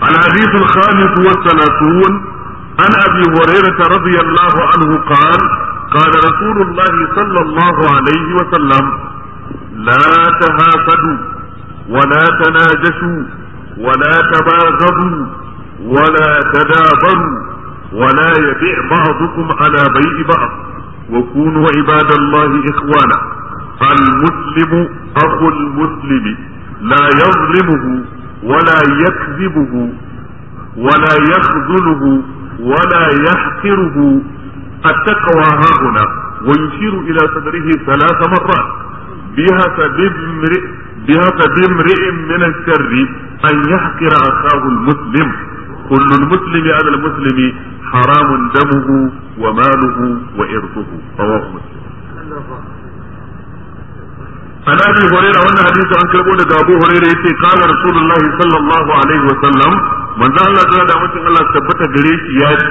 الحديث الخامس والثلاثون عن أبي هريرة رضي الله عنه قال قال رسول الله صلى الله عليه وسلم لا تهافدوا ولا تناجشوا ولا تباغضوا ولا تدابروا ولا يبيع بعضكم على بيع بعض وكونوا عباد الله إخوانا المسلم أخو المسلم لا يظلمه ولا يكذبه ولا يخذله ولا يحقره التقوى ها هنا ويشير إلى صدره ثلاث مرات بحسب امرئ بحسب امرئ من الشر أن يحقر أخاه المسلم كل المسلم على المسلم حرام دمه وماله وإرثه رواه مسلم عن ابي هريره وانا حديث عن كربو daga ابو هريره yace قال رسول الله صلى الله عليه وسلم من ذا الله تعالى da mutum Allah tabbata gare shi ya ce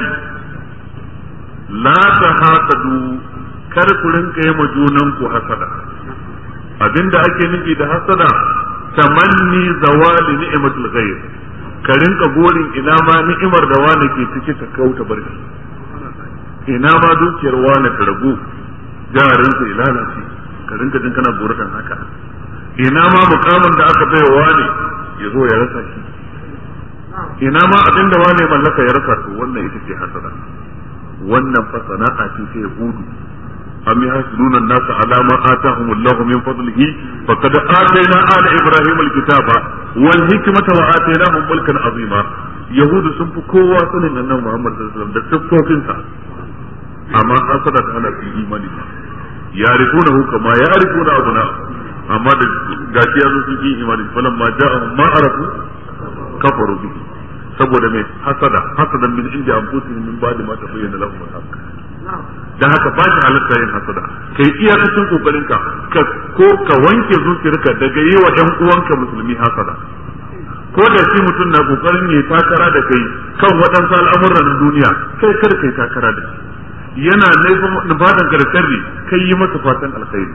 la tahasadu kar ku rinka yi junan ku hasada abinda ake nufi da hasada tamanni zawali ni'matul ghayr ka rinka gorin ina ma ni'imar da wani ke ciki ta kauta barki ina ma dukiyar wani ta ragu jarinsa ya lalace ka rinka jin kana buratan haka ina ma mukamin da aka bai wa ne ya zo ya rasa shi ina ma abin da wane mallaka ya rasa to wannan ita ce hasada wannan fa sana'a ce ta yahudu am yahsuduna an-nasa ala ma atahum Allahu min fadlihi faqad atayna ala ibrahim al-kitaba wal hikmata wa atainahum mulkan azima yahudu sun fi kowa sanin annabi Muhammad sallallahu alaihi wasallam da tafkofinsa amma hasada ta hana su imani ba yarifunahu kama yarifuna abuna amma da gashi yazo sun yi imani falan ma ja'ahum ma arafu kafaru bihi saboda mai hasada hasadan min inda anfusihim min ba'di ma tabayyana lahum al-haqq dan haka ba shi halatta yin hasada kai iyakacin kokarin ka ko ka wanke zuciyarka daga yi wa ɗan uwanka musulmi hasada ko da shi mutum na kokarin ya takara da kai kan waɗansu al'amuran duniya kai kar kai takara da shi yana nufadan ka da sharri kai yi masa fatan alkhairi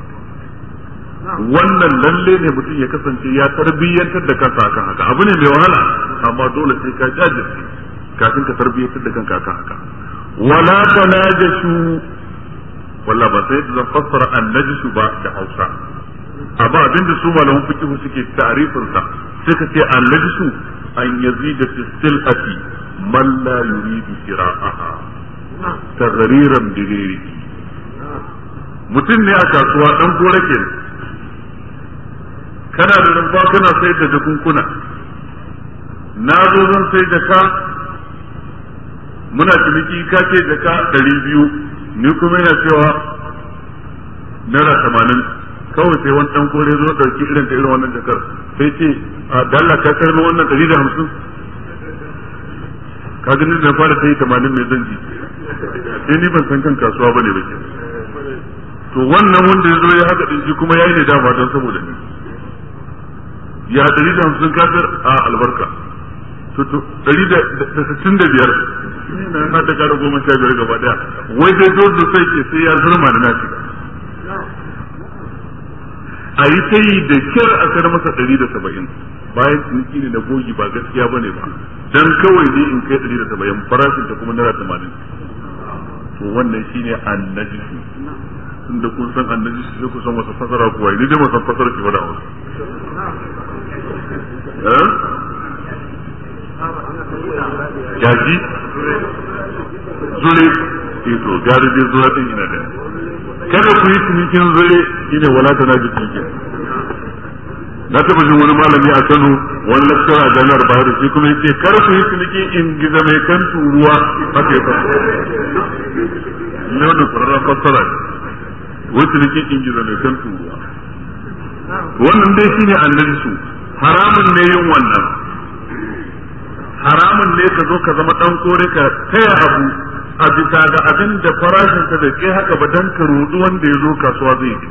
wannan lalle ne mutum ya kasance ya tarbiyyantar da kansa akan haka abu ne mai wahala amma dole sai ka jajirce kafin ka tarbiyyantar da kanka akan haka wala tanajashu walla ba sai da fassara annajishu ba da Hausa amma abinda su malaman fiqh suke ta'rifin sa sai ka ce annajishu an yazida fi silati man la yuridu shira'aha tagariran digiri mutum ne a kasuwa dan gora ke kana da rumfa kana sai da jakunkuna na zo zan sai jaka muna ciniki ka ce jaka ɗari biyu ni kuma yana cewa naira tamanin kawai sai wani ɗan kore zo ɗauki irin ta irin wannan jakar sai ce a dalla ka karbi wannan ɗari da hamsin ka gani da fara ta yi tamanin mai zan ji sai ni ban san kan kasuwa bane ba to wannan wanda ya zo ya haka din shi kuma yayi ne dama don saboda ni ya dari da hamsin kafir a albarka to to dari da sittin da biyar na na ta kara goma sha biyar gaba daya wai sai zo da sai ke sai ya zurma da na shiga a yi ta yi da kyar a kar masa ɗari da saba'in bayan ciniki ne na gogi ba gaskiya ba ne ba dan kawai ne in kai ɗari da saba'in farashin ta kuma naira tamanin to wannan shine annajisu tunda kun san annajisu sai ku san wata fasara kuwa ni dai san fasara ki fada wasu jaji zure eh to gari dai zura din ina da kada ku yi cinikin zure shine wala ta naji cinikin na taɓa jin wani malami a Kano wani lakcara a jami'ar Bayero shi kuma yace kar ku yi ciniki in giza mai kan turuwa haka ya fara ne wannan kwararren fassara ne wai ciniki in giza mai kan turuwa wannan dai shine annabi su haramun ne yin wannan haramun ne ka zo ka zama dan kore ka taya abu a bisa ga abin da farashin ka bai kai haka ba dan ka rudu wanda ya zo kasuwa zai yi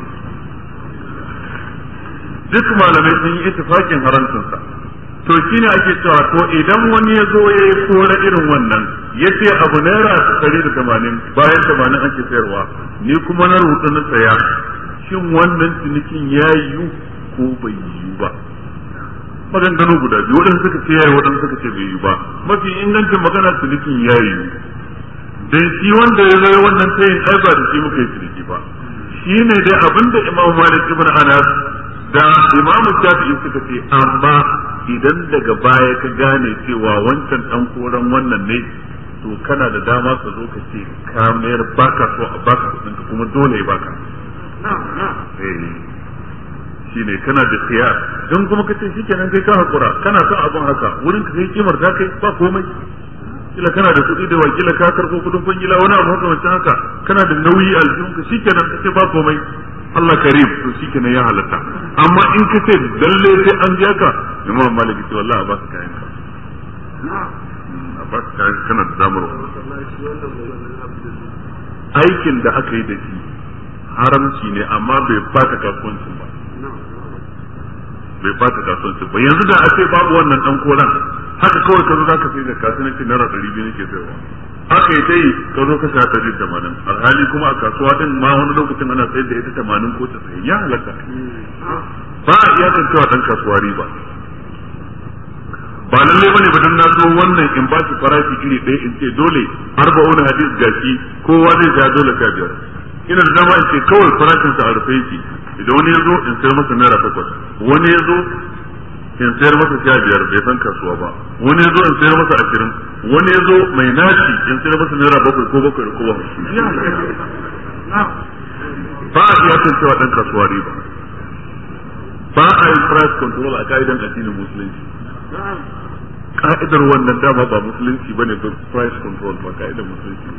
duk malamai sun yi ittifakin haramcinsa to shine ake cewa to idan wani ya zo ya yi kora irin wannan ya ce abu naira ɗari da tamanin bayan tamanin ake sayarwa ni kuma na rubuta na saya shin wannan cinikin ya yiwu ko bai yiwu ba maganganu guda biyu waɗanda suka ce yayi waɗanda suka ce bai yi ba mafi ingancin magana cinikin yayi dan shi wanda ya zo wannan tayin ai ba da shi muka yi ciniki ba shine dai abinda Imam Malik ibn Anas da Imam Shafi'i suka ce amma idan daga baya ka gane cewa wancan dan koran wannan ne to kana da dama ka zo ka ce ka mayar baka so a baka kudin ka kuma dole ya baka shine kana da khiyar don kuma ka ce shikenan kai ka hakura kana son abun haka wurin ka kai kimar ta kai ba komai kila kana da kuɗi da wakila ka karɓo kuɗin kwangila wani abu makamancin haka kana da nauyi a aljihun ka shikenan ka ce ba komai Allah karim to shikenan ya halatta amma in ka ce lalle sai an biya ka imam maliki ce wallahi a ba ka kayan ka a ba ka kayan kana da damar aikin da aka yi da shi haramci ne amma bai bata kasuwancin ba bai bata kasuwancin ba yanzu da a ce babu wannan dan koran haka kawai ka zo za ka sai da kasuwanci naira ɗari biyu nake sayarwa aka yi ta yi ka zo ka sha ɗari tamanin alhali kuma a kasuwa din ma wani lokacin ana sayar da ita tamanin ko casa'in ya halatta ba a iya cewa dan kasuwa riba ba lalle bane ba dan na zo wannan in ba shi farashi iri ɗaya in ce dole arba'una hadis gashi kowa zai ja dole sha biyar ina da dama in ce kawai farashin sa a rufe yake idan wani ya zo in sayar masa naira takwas wani ya zo in sayar masa sha biyar bai san kasuwa ba wani ya zo in sayar masa ashirin wani ya zo mai naci in sayar masa naira bakwai ko bakwai ko bakwai ba a iya kan cewa dan kasuwa riba ba a yin price control a ka'idan addinin musulunci ka'idar wannan dama ba musulunci bane ba price control ba ka'idar musulunci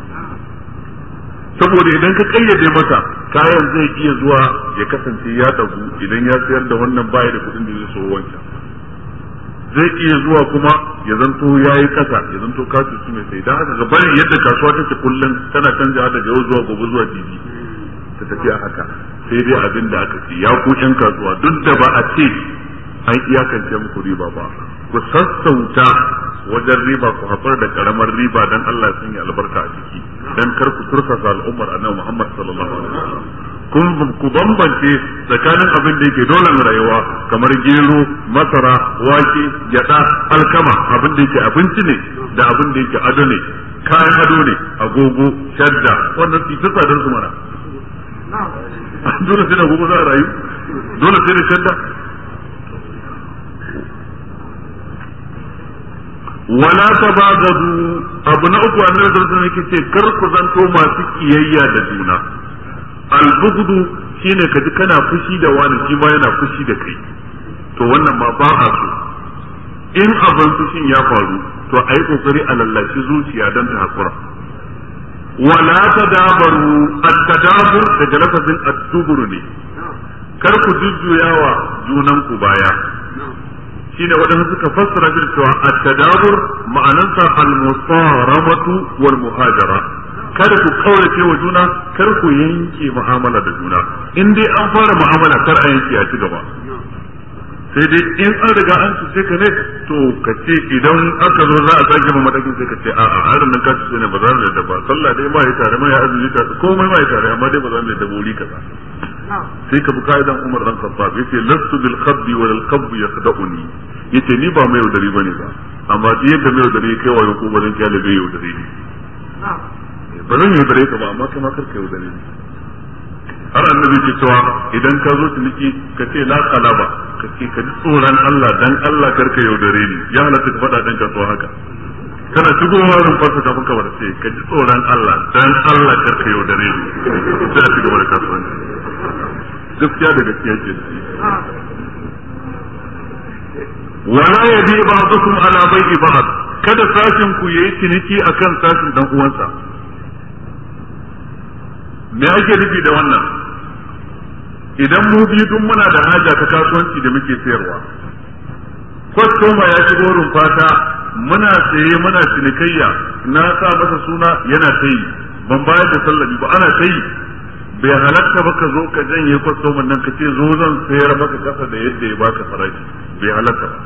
saboda idan ka kayyade masa kayan zai iya zuwa ya kasance ya dagu idan ya sayar da wannan baya da kudin da zai so wancan zai iya zuwa kuma ya zanto ya yi kasa ya zanto kasu su mai sai dan haka ga bari yadda kasuwa take kullum tana canja daga yau zuwa gobe zuwa jibi ta tafi a haka sai dai abin da aka ce ya ku yan kasuwa duk da ba a ce an iyakance muku riba ba ku sassauta wajen riba ku haƙura da karamar riba dan Allah sun yi albarka a ciki dan kar ku turkasa al'ummar annabi Muhammad sallallahu alaihi wasallam kun ku bambance tsakanin abin da yake dole rayuwa kamar gero masara wake gyada alkama abin da yake abinci ne da abin da yake ado ne kayan ado ne agogo shadda wannan su ta tsadar su mana dole sai da agogo za a rayu dole sai da shadda wala tabagadu abu na uku annabi sallallahu alaihi wasallam ce kar ku zanto masu kiyayya da juna albughdu shine kaji kana fushi da wani shi ma yana fushi da kai to wannan ma ba a so in abin fushin ya faru to a yi kokari a lallashi zuciya don ta hakura wala tadabaru at-tadabur daga lafazin at-dubur ne kar ku jujjuyawa junan ku baya shine waɗanda suka fassara shi cewa at-tadabur ma'anansa al-musaramatu wal muhajara kada ku kaurace wa juna kar ku yanke mu'amala da juna in dai an fara mu'amala kar a yanke a ci gaba sai dai in an riga an cuce ka ne to ka ce idan aka zo za a sake ma matakin sai ka ce a'a harin nan ka cuce ne ba za mu da ba sallah dai ma ya tare ma ya azumi ta komai ma ya tare amma dai ba za mu da buri kaza sai ka bi ka'idan Umar dan Khattab yace lastu bil khabbi wal khabbu yakhda'uni yace ni ba mai yaudari bane ba amma duk yadda mai yaudari kai wa ko bazan kyale bai yaudari ne ba zan yaudare ka ba amma kai ma karka yaudare ni har annabi ke cewa idan ka zo ciniki ka ce la qalaba ka ce ka ji tsoron Allah dan Allah karka yaudare ni ya halatta ka faɗa dan kasuwa haka kana shigowa rumfarsa kafin ka bar ce ka ji tsoron Allah dan Allah karka yaudare ni sai a ci gaba da kasuwanci gaskiya da gaskiya ke wala yabi ba'dukum ala bai'i ba'd kada sashin ku yayi ciniki akan sashin dan uwansa me ake nufi da wannan idan mu biyu duk muna da haja ta kasuwanci da muke sayarwa kwastoma ya shigo rumfata muna saye muna cinikayya na sa masa suna yana ta yi ban bayar da sallabi ba ana ta yi bai halatta ba ka zo ka janye kwastoman nan ka ce zo zan sayar maka kasa da yadda ya baka farashi bai halatta ba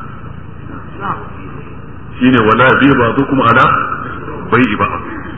shine wala bi ba kuma ala bai ba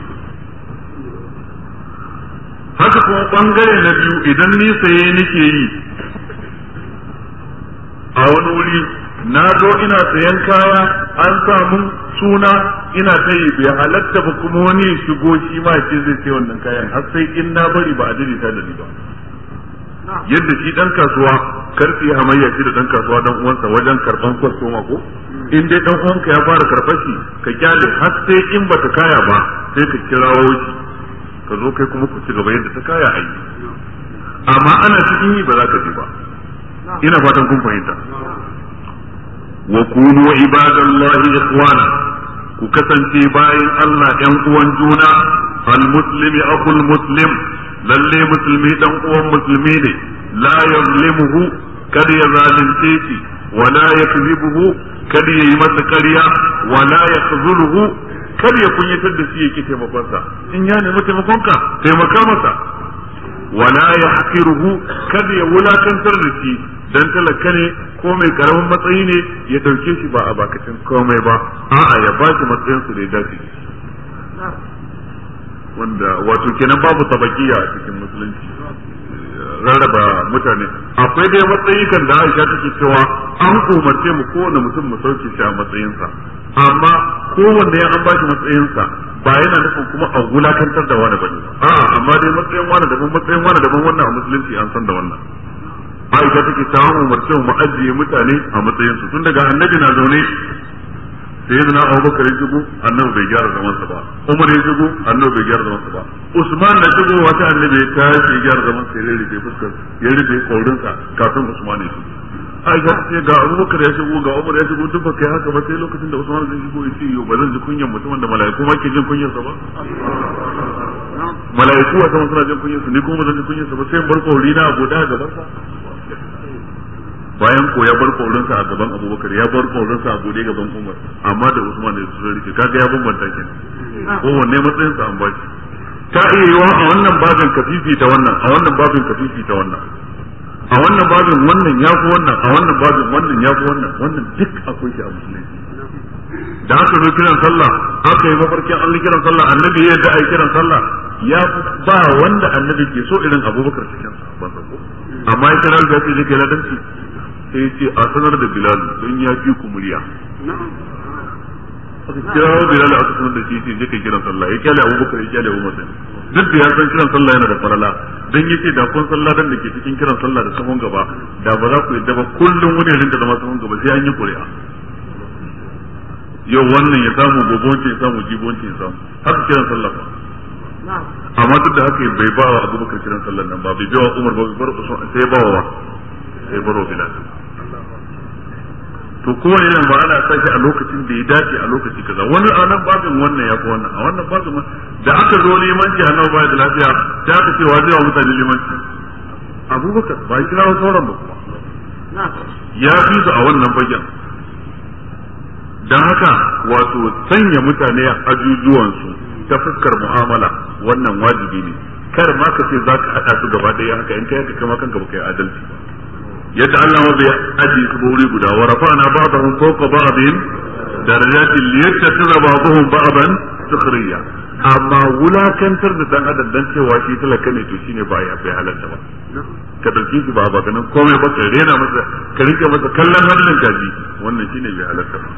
haka kuma bangare na biyu idan ni saye nake yi a wani wuri na zo ina sayan kaya an samu suna ina ta yi bai halatta ba kuma wani ya shigo shi ma ce zai sai wannan kayan har sai in na bari ba a daidaita da ni ba yadda shi dan kasuwa karfi hamayya shi da dan kasuwa dan uwansa wajen karban kwastoma ko in dai dan uwanka ya fara karɓar shi ka kyale har sai in bata kaya ba sai ka kirawo shi ka zo kai kuma ku ci gaba yadda ta kaya a yi amma ana cikin yi ba za ka ji ba ina fatan kun fahimta wa kunu ibadallahi ikhwana ku kasance bayan Allah ɗan uwan juna al muslimi akul muslim lalle musulmi dan uwan musulmi ne la yazlimuhu kada ya zalunce shi wala yakzibuhu kada ya yi masa ƙarya wala yakhzuluhu kada ya kunyatar da shi yake taimakonsa in ya nemi taimakonka taimaka masa wala yahqiruhu kada ya wulakantar da shi dan talaka ne ko mai karamin matsayi ne ya dauke shi ba a bakacin komai ba a'a ya ba shi matsayin su da ya dace wanda wato kenan babu tabakiya a cikin musulunci rarraba mutane akwai dai matsayi kan da Aisha take cewa an umarce mu kowane mutum mu sauke shi a matsayinsa amma kowanne ya an bashi matsayinsa ba yana nufin kuma a wulakantar da wani bane a'a amma dai matsayin wani daban matsayin wani daban wannan a musulunci an san da wannan Aisha take ta umarce mu ajiye mutane a matsayinsu tun daga annabi na zaune sai yana Abubakar ya shigo annabi bai gyara zaman sa ba Umar ya shigo annabi bai gyara zaman sa ba Usman na shigo wata annabi ya tashi ya gyara zaman sa ya rufe fuskar ya rufe kaurin sa kafin Usman ya shigo Aisha ce ga Abubakar ya shigo ga Umar ya shigo duk ba kai haka ba sai lokacin da Usman zai shigo ya ce yo ba zan ji kunyan mutumin da mala'iku ma ke jin kunyar sa ba mala'iku a sama suna jin kunyar sa ni kuma ba zan ji kunyar sa ba sai bar kauri na abu da gaban sa bayan ko ya bar kaurinsa a gaban abubakar ya bar kaurinsa a bude gaban umar amma da usman da su rike kaga ya bambanta kenan kowanne matsayin sa an ba shi ta iya yiwa a wannan babin kafifi ta wannan a wannan babin kafifi ta wannan a wannan babin wannan ya fi wannan a wannan babin wannan ya fi wannan wannan duk akwai shi a musulunci da aka zo kiran sallah aka yi mafarkin an yi kiran sallah annabi ya yadda a yi kiran sallah ya ba wanda annabi ke so irin abubakar cikin sa ban ko amma ya kira da ya ce kai ladanci sai ya ce a sanar da bilal don ya fi ku murya aka kira wa bilal aka sanar da shi ce je kai kiran sallah ya kyale abubakar ya kyale umar din duk da ya san kiran sallah yana da farala dan yace da kun sallah dan da ke cikin kiran sallah da sahun gaba da ba za ku yadda ba kullum wani rinda zama sahun gaba sai an yi ƙuri'a yau wannan ya samu gobonci ya samu jibonci ya samu haka kiran sallah ba amma duk da haka bai ba wa abubakar kiran sallah nan ba bai ba wa umar ba bai bar usman sai ba wa sai baro bilal to kowane irin ba ana sa shi a lokacin da ya dace a lokaci kaza wani a nan babin wannan ya fi wannan a wannan babin da aka zo limanci a nan baya da lafiya sai aka ce wa zai wa mutane limanci abubakar ba ya kira sauran ba kuma ya fi su a wannan fagen don haka wato sanya mutane a ajujuwansu ta fuskar mu'amala wannan wajibi ne kar ma ka ce za ka haɗa su gaba ɗaya haka in kai haka kama kanka ba kai adalci ba yadda Allah ma bai aji su wuri guda wa rafa'na ba'dahum fawqa ba'din darajatin liyattakhidha ba'dahum ba'dan sukhriya amma wulakantar da dan adam dan cewa shi talaka ne to shine ba ya bai halatta ba ka dauki shi ba ba ganin komai ba ka rena masa ka rike masa kallon hannun kaji wannan shine bai halatta ba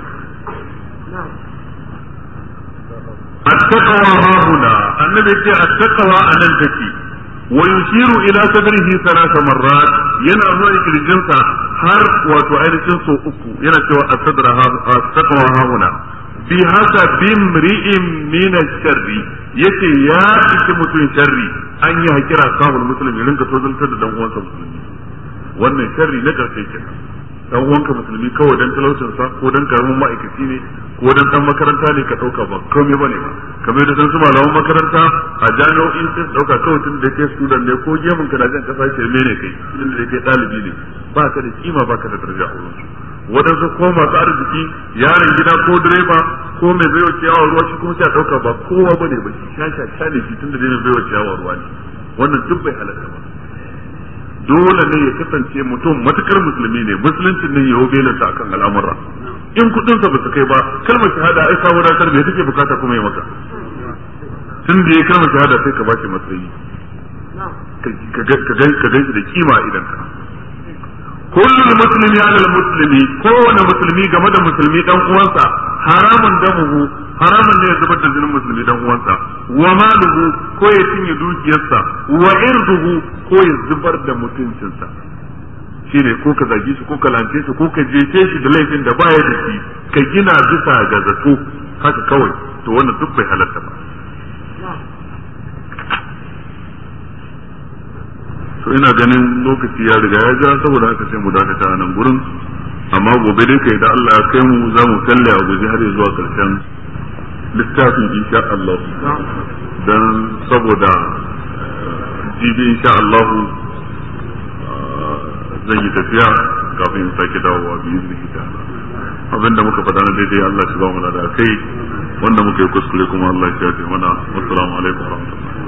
التقوى ها هنا النبي يقول التقوى أن تكي ويشير إلى صدره ثلاث مرات yana zuwa kirjinsa har wato ainihin so uku yana cewa asadra taqwa hauna bi hasa bimri'in min sharri yace ya ishi mutum sharri an yi hakira sahul muslim ya rinka tozaltar da dan uwansa musulmi wannan sharri na karshe kenan dan uwanka musulmi kawai dan talaucin sa ko dan karamin ma'aikaci ne ko dan dan makaranta ne ka dauka ba komai bane ba kamar da su malaman makaranta a jami'o'in sun dauka kawai tun da kai student ne ko gemun ka da jan kasa ce ne kai tun da kai dalibi ne ba ka da kima ba ka da daraja a wurin su wadansu ko masu arziki yaron gida ko direba ko mai baiwa ciyawa ruwa shi kuma sai a dauka ba kowa bane ba shi shasha shane shi tun da dai mai baiwa ciyawa ruwa ne wannan duk bai halatta ba dole ne ya kasance mutum matukar musulmi ne musuluncin ne ya hau belinsa akan al'amura in kudinsa ba su kai ba kalmar shahada ai kawo wadatar me take bukata kuma ya maka tun da ya kalmar shahada sai ka bashi matsayi ka gan shi da kima idan ka kullu muslimi ala muslimi kowane musulmi game da musulmi dan uwansa haramun damuhu haramun ne ya zubar da jinin musulmi dan uwansa wa maluhu ko ya cinye dukiyarsa wa irduhu ko ya zubar da mutuncinsa shine ko ka zage shi ko ka lance shi ko ka jefe shi da laifin da baya da shi ka gina bisa ga zato haka kawai to wannan duk bai halatta ba to ina ganin lokaci ya riga ya ja saboda haka sai mu dakata a nan gurin amma gobe dai kai da Allah ya kai mu za mu kalle a guje har zuwa karshen littafin insha Allah dan saboda jibi insha Allah zan yi tafiya kafin in sake dawowa bi izini ta abinda muka faɗa na daidai Allah shi ba mu da kai wanda muka yi kuskure kuma Allah ya shafe mana assalamu alaikum wa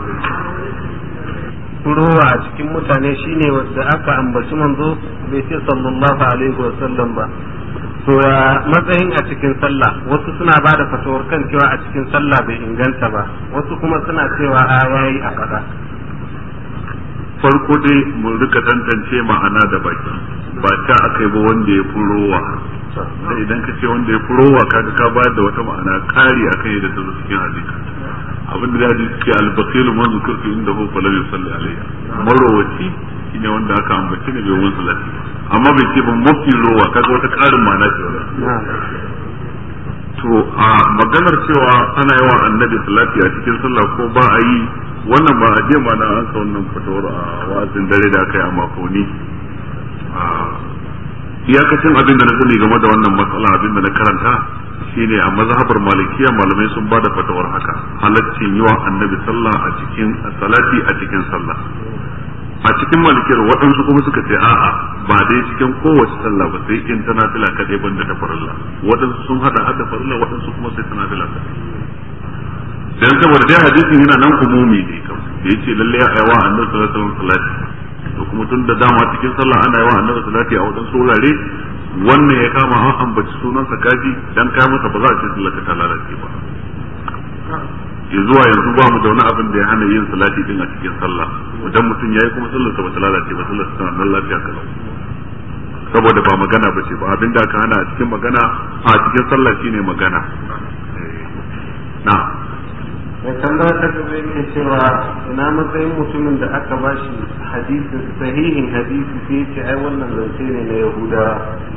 rowa a cikin mutane shine wanda aka ambaci manzo bai ce sallallahu alaihi wa sallam ba to ya matsayin a cikin sallah wasu suna ba da fatawar kan cewa a cikin sallah bai inganta ba wasu kuma suna cewa a yayi a faɗa farko dai mun rika tantance ma'ana da baki ba ta akai ba wanda ya furowa sai idan ka ce wanda ya furowa kaga ka bayar da wata ma'ana kari akan yadda ta zo cikin hadisi abin da hadisi suke albakil man zukurtu inda hu falam yusalli alayya marowaci shine wanda aka ambace ne bai wani salati amma bai ce ban mafi rowa kaga wata karin ma'ana ce to a maganar cewa ana yawan annabi salati a cikin sallah ko ba a yi wannan ba a je ma na ansa wannan fatawar a wa'azin dare da aka yi a makoni iyakacin abin da na sani game da wannan matsala abin da na karanta shine a mazhabar malikiya malamai sun bada fatawar haka halaccin yi wa annabi sallah a cikin salati a cikin sallah a cikin malikiyar waɗansu kuma suka ce a'a ba dai cikin kowace sallah ba sai in tana fila kadai banda ta farilla waɗansu sun hada hada farilla waɗansu kuma sai tana fila kadai dan saboda dai hadisin yana nan umumi ne kam da yace lalle ya aiwa annabi sallallahu alaihi wasallam salati to kuma tun da dama cikin sallah ana yawa annabi salati a waɗansu wurare wannan ya kama an ambaci sunansa kaji dan kai masa ba za a ce sallar ta lalace ba ya zuwa yanzu ba mu da wani abin da ya hana yin salati din a cikin sallah idan mutum yayi kuma sallar sa ba ta lalace ba sallar sa nan lafiya kalau saboda ba magana ba ce ba abin da aka hana a cikin magana a cikin sallah shine magana na mai tambaya ta gaba yake cewa ina matsayin mutumin da aka ba shi hadisin sahihin hadisi sai ya ce ai wannan zance ne na yahudawa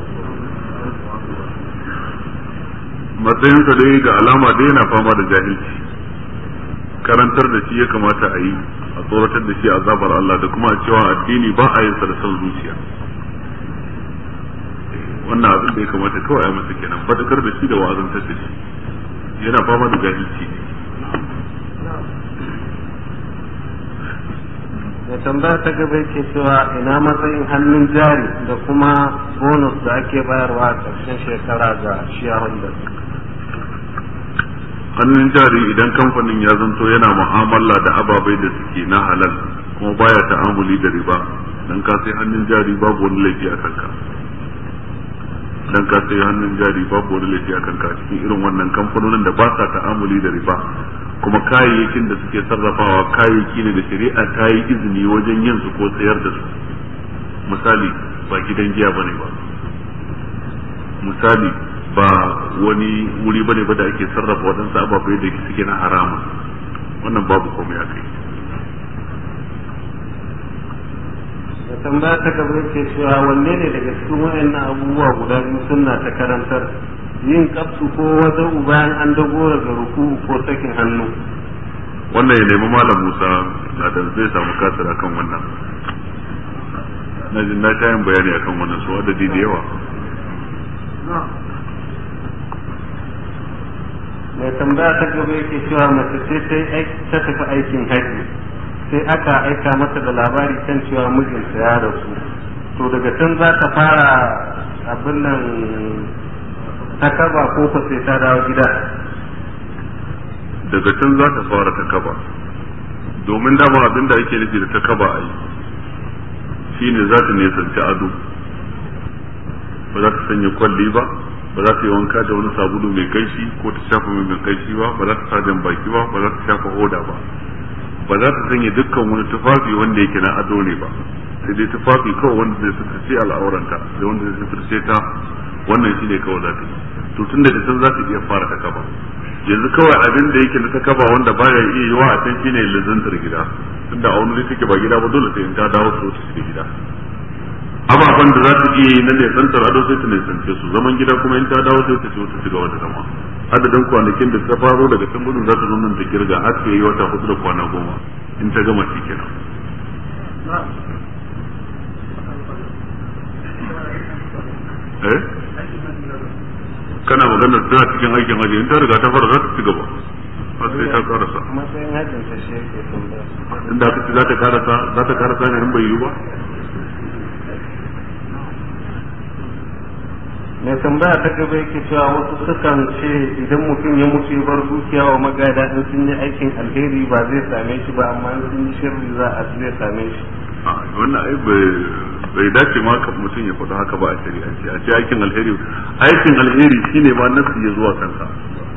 matsayinsa dai ga alama dai yana fama da jahilci karantar da shi ya kamata a yi a tsoratar da shi azabar Allah da kuma a cewa addini ba a yin sa da son zuciya wannan abin da ya kamata kawai a masa kenan fadakar da shi da wa'azantar da shi yana fama da jahilci da tambaya ta gaba yake cewa ina matsayin hannun jari da kuma bonus da ake bayarwa a ƙarshen shekara ga shareholders hannun jari idan kamfanin ya zanto yana mu'amala da ababai da suke na halal kuma baya ta'amuli da riba dan ka sai hannun jari babu wani laifi a kanka dan ka sai hannun jari babu wani laifi a kanka cikin irin wannan kamfanonin da ba sa ta'amuli da riba kuma kayayyakin da suke sarrafawa kayayyaki ne da shari'a ta yi izini wajen yin su ko sayar da su misali ba gidan giya bane ba misali ba wani wuri bane ba da ake sarrafa waɗansu ababai da suke na haramun wannan babu komai a kai da tambaya ta gaba yake cewa wanne ne daga cikin waɗannan abubuwa guda biyu sunna ta karantar yin kafsu ko wazau bayan an dago daga ruku ko sakin hannu wannan ya nemi malam musa na da zai samu kasar akan wannan na jin na yin bayani akan wannan su adadi da yawa mai tambaya ta gaba yake cewa mace ce ta tafi aikin haji sai aka aika mata da labari kan cewa mijinta ya rasu to daga can za ta fara abin nan ta kaba ko ko sai ta dawo gida daga can za ta fara ta kaba domin dama abin da ake nufi da ta kaba a yi shine za ta nisanci ado ba za ta sanya kwalli ba ba za ta yi wanka da wani sabulu mai kaishi ko ta shafa mai mai kaishi ba ba za ta sa jan baki ba ba za ta shafa hoda ba ba za ta sanya dukkan wani tufafi wanda yake na ado ne ba sai dai tufafi kawai wanda zai suturce al'auranta da wanda zai suturce ta wannan shi ne kawai za ta yi to tun da can za ta iya fara ta kaba yanzu kawai abin da yake na ta kaba wanda baya iya yi wa a can shine lizantar gida tunda a wani take ba gida ba dole sai in ta dawo su ta shiga gida ababen da za ta iya yi na nesantar ado sai ta nesance su zaman gida kuma in ta dawo sai ta ce ta shiga wata zama adadin kwanakin da ta faro daga can gudun za ta zo nan ta kirga har ta yi wata hudu da kwana goma in ta gama shi kenan eh kana maganar tana cikin aikin haji in ta riga ta fara za ta ci gaba har sai ta karasa matsayin hajjin ta shi yake tambaya inda aka ce za ta karasa za ta karasa ne in bai yi ba mai tambaya ta gaba yake cewa wasu sukan ce idan mutum ya mutu ya bar dukiya wa magada in sun yi aikin alheri ba zai same shi ba amma in sun yi shirri za a zai same shi a wannan ai bai dace ma ka mutum ya faɗi haka ba a shari'ance a ce aikin alheri aikin alheri shine ma nasu ya zuwa kansa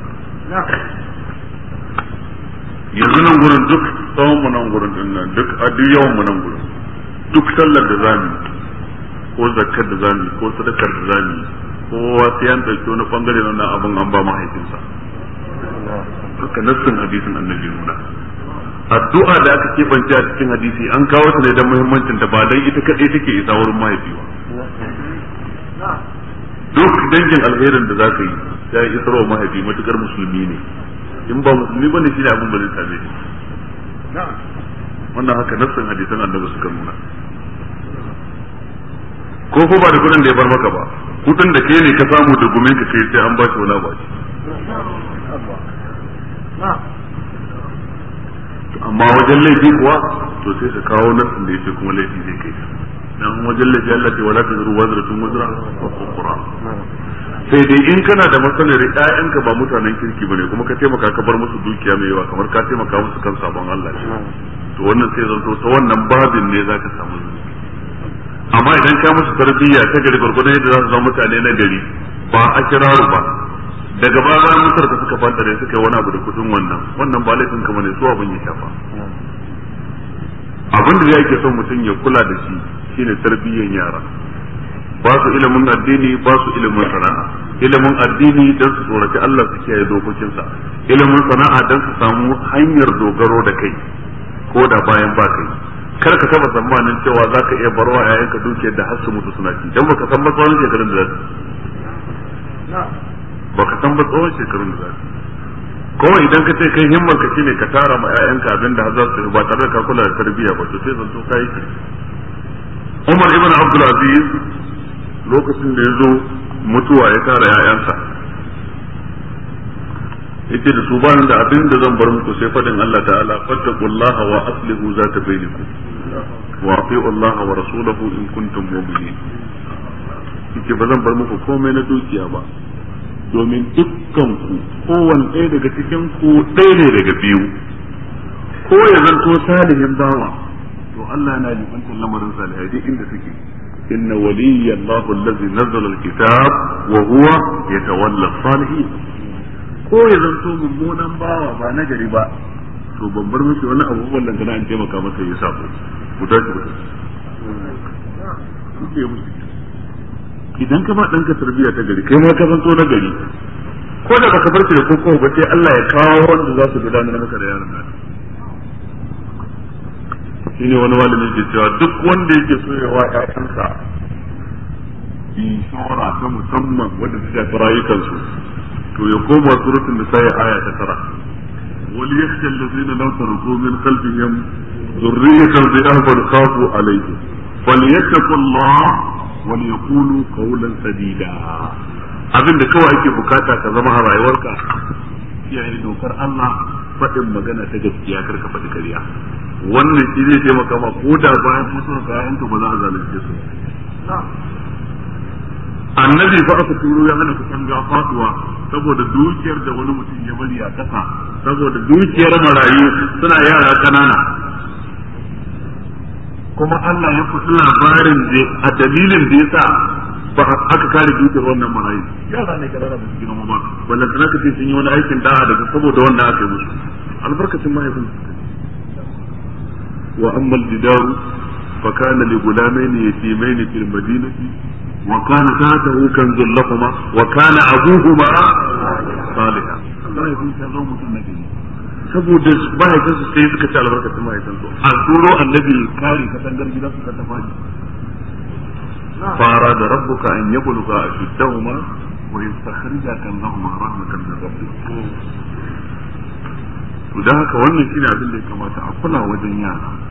yanzu nan gurin duk tsawon mu nan gurin din nan duk a duk yawan mu nan gurin duk sallar da zamu ko zakkar da zamu ko sadakar da zamu kowa sai an dauki wani bangare na wannan abin an ba mahaifinsa haka nassin hadisin annabi nuna addu'a da aka keɓance a cikin hadisi an kawo ta ne don muhimmancin ta ba dan ita kaɗai take isa wurin mahaifi ba duk dangin alherin da zaka yi ya yi isarwa mahaifi matukar musulmi ne in ba musulmi bane shi ne abin ba zai same shi wannan haka nassin hadisan annabi suka nuna ko ko ba da kudin da ya bar maka ba kudin da kai ne ka samu da gumin ka kai sai an ba shi wala ba shi amma wajen laifi kuwa to sai su kawo nassin da yake kuma laifi zai kai dan wajen laifi Allah ce wala tazru wazratun wazra ukhra sai dai in kana da matsalar ƴaƴanka ba mutanen kirki bane kuma ka taimaka ka bar musu dukiya mai yawa kamar ka taimaka musu kan sabon Allah to wannan sai zanto ta wannan babin ne zaka samu zunubi amma idan ka musu tarbiyya ta gari gurgurdan yadda za su zama mutane na gari ba a kiraru ba daga baya bayan mutar ka suka fanta da suka yi wani abu da kudin wannan wannan ba laifin ka bane su abin ya shafa abin da yake son mutum ya kula da shi shine tarbiyyan yara ba su ilimin addini ba su ilimin sana'a ilimin addini dan su tsoraci Allah su kiyaye dokokinsa ilimin sana'a dan su samu hanyar dogaro da kai ko da bayan ba kai kar ka taba tsammanin cewa za ka iya barwa yayanka dukiyar da har su mutu suna ci dan baka san ba tsawon shekarun da za su baka san ba tsawon shekarun da za su kawai idan ka ce kai himmar ka shine ka tara ma yayanka abin da za su ba tare da ka kula da tarbiyya ba to sai zanto kai ki Umar ibn Abdul Aziz lokacin da ya zo mutuwa ya tara yayansa yace da su ba da abin da zan bar muku sai fadin Allah ta'ala fattaqullaha wa aslihu zata bainakum wa ati'u Allah wa rasulahu in kuntum mu'minin yace ba zan bar muku komai na dukiya ba domin dukkan ku kowanne ɗaya daga cikin ku ɗaya ne daga biyu ko ya zanto salihin bawa to Allah yana jibantar lamarin salihai duk inda suke inna waliyya Allahu allazi nazzala alkitab wa huwa yatawalla salihin ko ya zanto mummunan bawa ba na gari ba to ban bar miki wani abu wallan kana an taimaka masa ya sako ku tashi ku tashi idan ka ba ɗanka tarbiyya ta gari kai ma ka zanto na gari ko da baka farce da koko ba sai Allah ya kawo wanda za su gudanar maka da yaron nan shine wani malami ke cewa duk wanda yake so ya wa ƴaƴansa inshora ta musamman wanda ta shafi rayukansu to ya koma suratul nisa aya ta tara wal yakhsha allazina law taraku min khalfihim dhurriyatan dha'afan khafu alayhim falyattaqullah wal yaqulu qawlan sadida abinda kawai ake bukata ka zama a rayuwarka kiyaye dokar Allah faɗin magana ta gaskiya kar ka faɗi kariya wannan shi zai taimaka ma ko da bayan mutuwar ka yayanka ba za a zalunce su annabi fa aka turo ya hana kusan ga faduwa saboda dukiyar da wani mutum ya bari a ƙasa saboda dukiyar marayu suna yara kanana kuma Allah ya kusa labarin da a dalilin da yasa ba aka kare dukiyar wannan marayu yara ne kanana ba su gina ba wannan tana kace sun yi wani aikin da'a daga saboda wannan aka yi musu albarkacin mahaifin wa amma al-jidaru فكان لغلامين يتيمين في المدينة وكان تحته كنز لهما وكان أبوهما صالحا الله يكون شر متنبي saboda mahaifinsu sai suka ci albarkacin mahaifinsu a turo annabi kare katangar gidan suka ta fadi fara da rabbuka an yabluga ashuddahuma wa yastakhrija kanzahuma rahmatan min rabbik to dan haka wannan shine abin da ya kamata a kula wajen yara